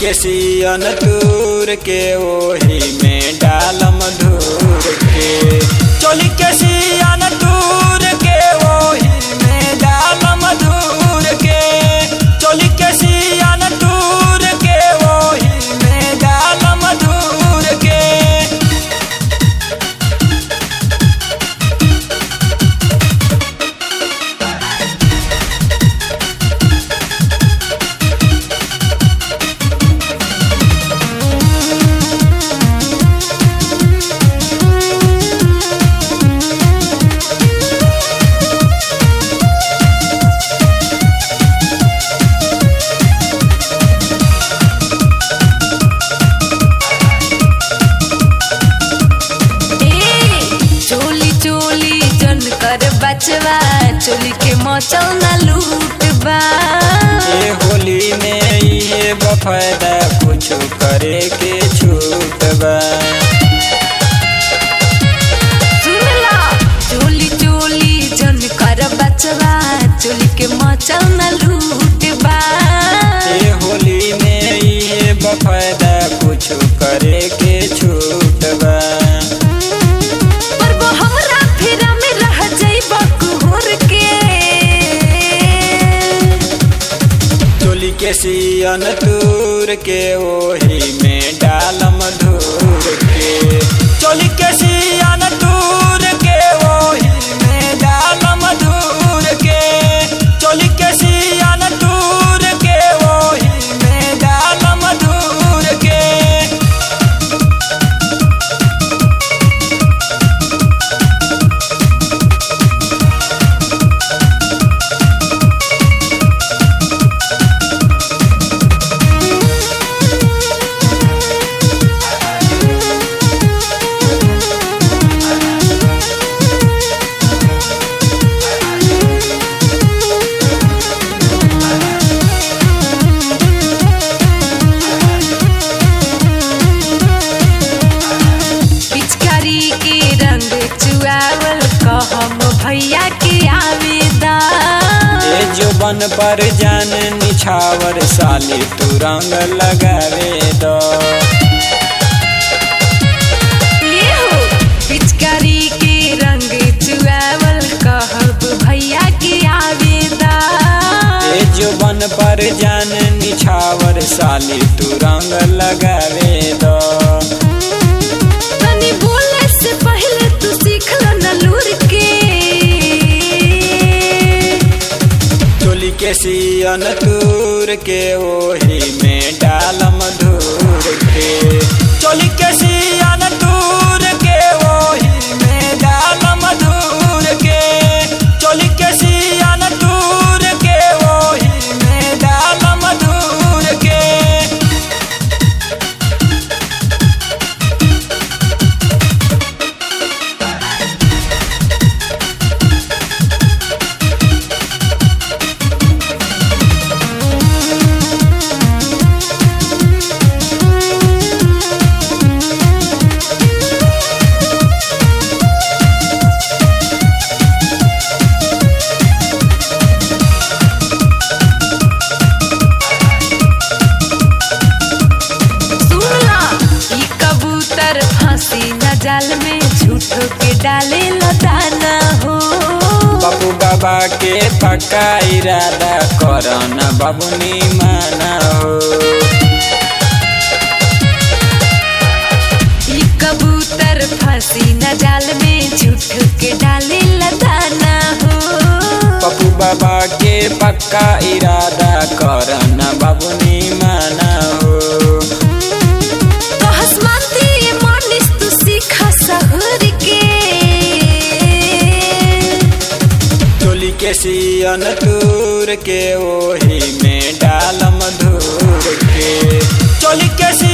के सियन तूर के ओही में डालम धूर के चोली के सियन तूर के ओही में डालम धूर के चोली के सियन तूर के ओही में डालम धूर के ए, चोली चोली जन कर बचवा चोली के मचल ना लूट बा ये होली में ये बफायदा कुछ करे के छूट बा सुन ला चोली चोली जन कर बचवा चोली के मचल ना लूट बा ये होली में ये बफायदा कुछ करे के छूट बा पर वो हमरा फेरा में रह जाइबा कुहर के चोली के सियन तूर के ओही में डालम धूर के चोली के सियन तूर के ओही में डालम धूर के चोली के सियन तूर के ओही में डालम धूर के पिचकारी के रंग चुआवल कहम भैया के आवेदा ये जो बन पर जान निछावर साली तू रंग लगावे दो ये हो पिचकारी के रंग चुआवल कहब भैया के आवेदा ये जो बन पर जान निछावर साली तू रंग लगावे दो तनी बोले से पहले तू सीख लो न लूर के चोली के सियन तूर के ओही में डालम धूर के चोली के सियन तूर के ओही में डालम धूर के चोली के सियन तूर के ओही में डालम धूर के सुन ला ई कबूतर फांसी न जाल में झूठो के डाले लदाना हो बाबू बाबा के पक्का इरादा करन बाबुनी माना हो ई कबूतर फांसी न जाल में झूठो के डाले लदाना हो पप्पू बाबा के पक्का इरादा करन बाबुनी माना हो तो हसमानती ये मानिस तू सीखा सहर के चोली के सियन तूर के ओही में डालम धूर के चोली के सियन